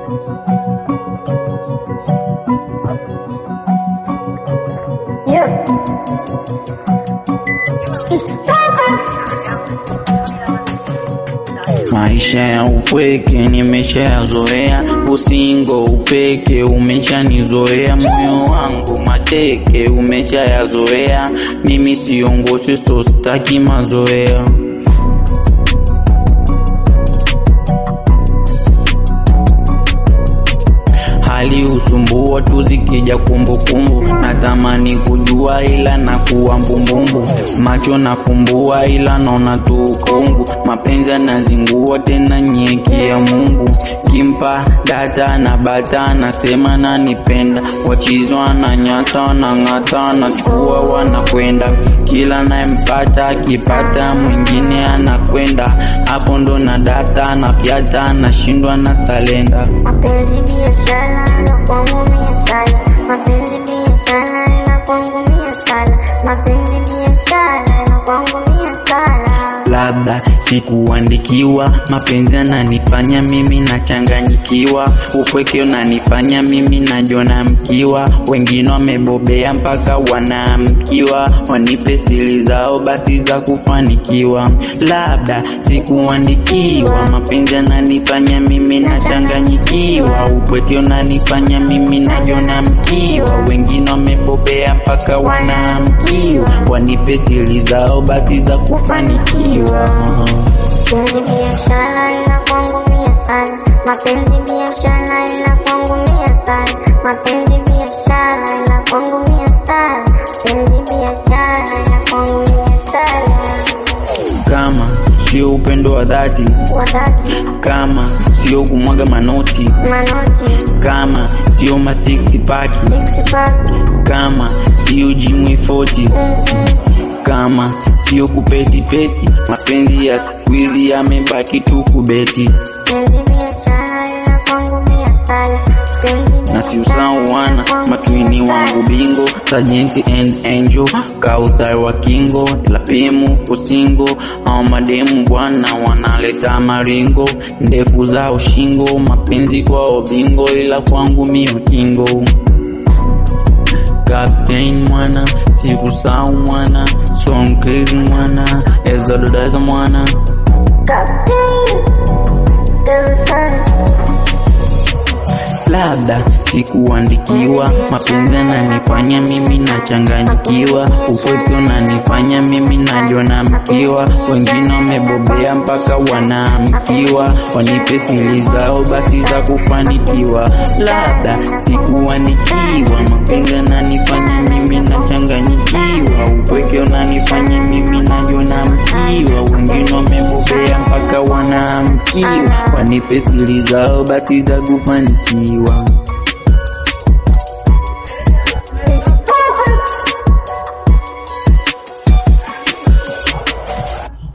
Yeah. It's Maisha ya upweke nimeshayazoea, usingo upeke umeshanizoea, moyo wangu mateke umeshayazoea, mimi siongoshi so staki mazoea. hali usumbua tu zikija kumbukumbu, natamani kujua ila nakuwa mbumbumbu, macho nafumbua ila naona tu ukungu, mapenzi yanazingua tena nyeki ya Mungu, kimpa data na bata nasema nanipenda, wachizwa na nyata na ng'ata nachukua wanakwenda, kila nayempata akipata mwingine anakwenda, hapo ndo na data na fyata nashindwa na salenda mapenzi biashara na kwangu mia sana. Mapenzi biashara na kwangu mia sana. Mapenzi biashara na kwangu mia sana. labda sikuandikiwa, mapenzi yananifanya mimi nachanganyikiwa, upweke unanifanya mimi najiona mkiwa, wengine wamebobea mpaka wanaamkiwa, wanipe siri zao basi za kufanikiwa. Labda sikuandikiwa, mapenzi yananifanya mimi nachanganyikiwa, upweke unanifanya mimi najiona mkiwa, wengine wamebobea mpaka wanaamkiwa, wanipe siri zao basi za kufanikiwa. Mapenzi biashara ila kwangu mia sana. Mapenzi biashara ila kwangu mia sana. Mapenzi biashara ila kwangu mia sana. Mapenzi biashara ila kwangu mia sana. kama sio upendo wa dhati, Wadaki kama sio kumwaga manoti, manoti kama sio ma six pack, six pack kama sio jimwe 40, kama sio kupeti peti, mapenzi ya siku hizi yamebaki tu kubeti, Penzi biashara ila kwangu mia sana. Penzi na si usahau wana matwini wangu bingo Sajenti and Angel Kauthar wa Kingo Lapemu Fusingo au mademu bwana wanaleta maringo ndefu zao shingo mapenzi kwao bingo ila kwangu mio kingo Captain mwana sikusahau mwana Song crazy mwana Ezadodeza mwana Captain Delson labda sikuandikiwa, mapenzi yananifanya mimi nachanganyikiwa, upweke unanifanya mimi najiona mkiwa, wengine wamebobea mpaka wanaamkiwa, wanipe siri zao basi za kufanikiwa. Labda sikuandikiwa, mapenzi yananifanya mimi nachanganyikiwa, upweke unanifanya mimi najiona mkiwa, wengine wamebobea mpaka wanaamkiwa, wanipe siri zao basi za kufanikiwa.